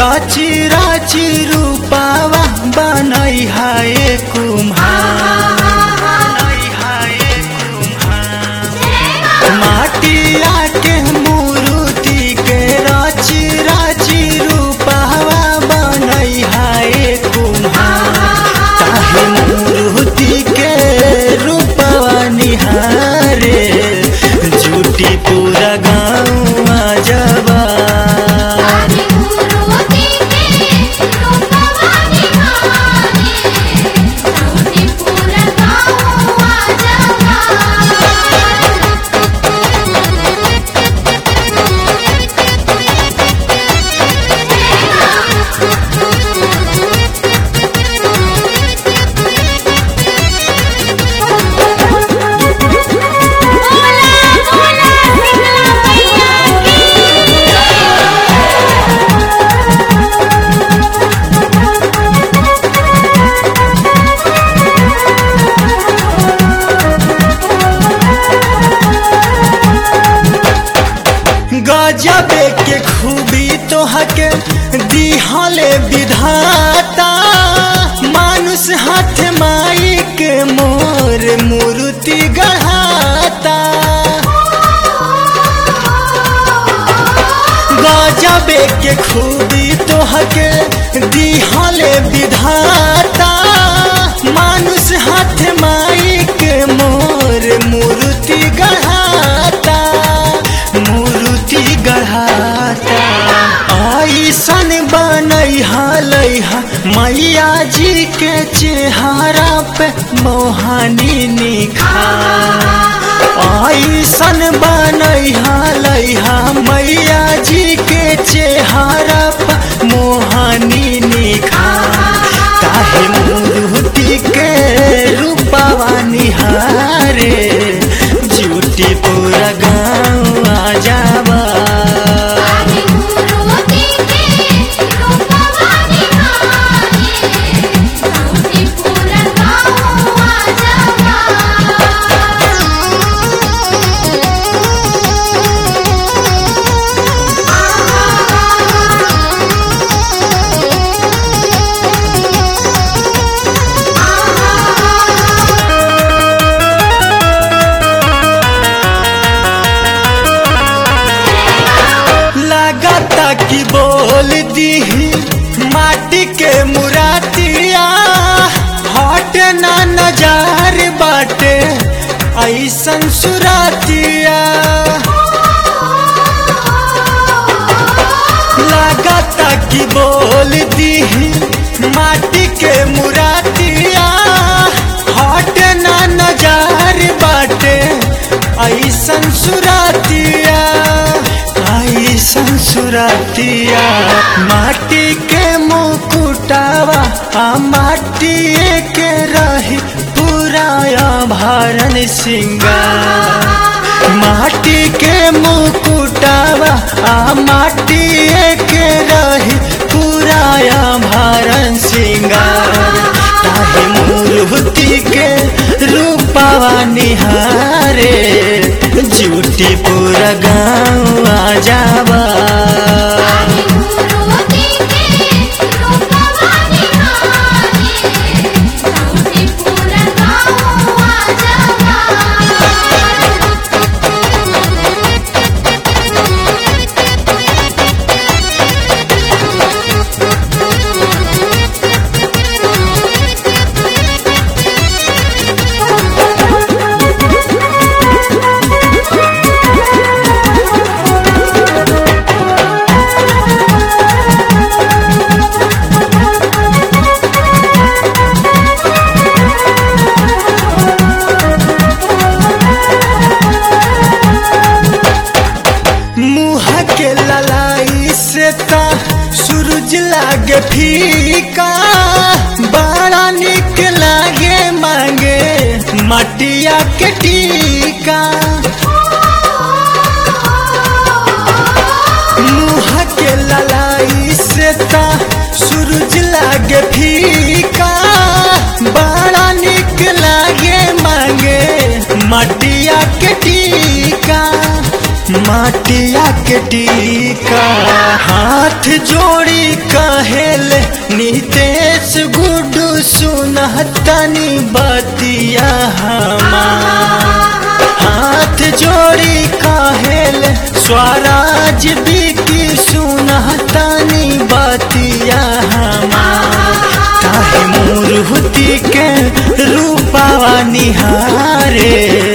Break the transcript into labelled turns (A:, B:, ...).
A: राची राची रूपावा बनई हाय कुम्हार माटिया के मूर्ति के राची राची रूपावा बनई हाय कुम्हार ताहे मूर्ति के रूपवा निहारे झूठी पूरा गाँव जबा
B: आदि मूर्ति के रूपवा निहारे झूठी पूरा गाँव जबा
A: गजबे के खूबी तोहके दिहले विधाता मानुष हाथ माई के मोर मूर्ति गढ़ाता गजबे के खूबी तोहके दिहले विधाता मानुष हाथ माई के मोर मूर्ति गढ़ाता मूर्ति गढ़ाता ऐसन बनई हलैहा मैया जी के चेहरा पे मोहानी निखार ऐसन बनई हलैहा मैया जी के चेहरा पे मोहानी निखार काहे मूर्ति के रूपवा निहारे झूठी पूरा गाँव आ जावा
B: आदि मूर्ति के रूपवा निहारे झूठी पूरा गाँव जबा
A: लागता कि बोल दी माटी के मुरातिया हट ना नजार बाटे ऐसन सुरातिया लागता कि बोल दी माटी के मुरातिया हट ना नजार बाटे ऐसन सुरातिया ऐसन सुरातिया माटी के मुकुटावा आ माटी के रही पूरा भरन सिंगार माटी के मुकुटावा आ माटी के रही पूरा भरन सिंगार ताहे मूर्ति के रूपावा निहारे झूठी पूरा गाँव आ जावा
B: आदि मूर्ति के रूपवा निहारे झूठी पूरा गाँव जबा
A: मुँह के ललाई से ता सूरज लागे फीका बड़ा निक लागे मांगे मटिया के टीका मुँह के ललाई से ता सूरज लागे फीका बड़ा निक लागे मांगे मटिया के टीका माटिया के टीका हाथ जोड़ी कहेल नितेश गुडू सुनहतनी बतिया हमार हाथ जोड़ी कहेल स्वराज बिकी सुनहतनी बतिया हमार काहे मूर्ति के रूपावा निहारे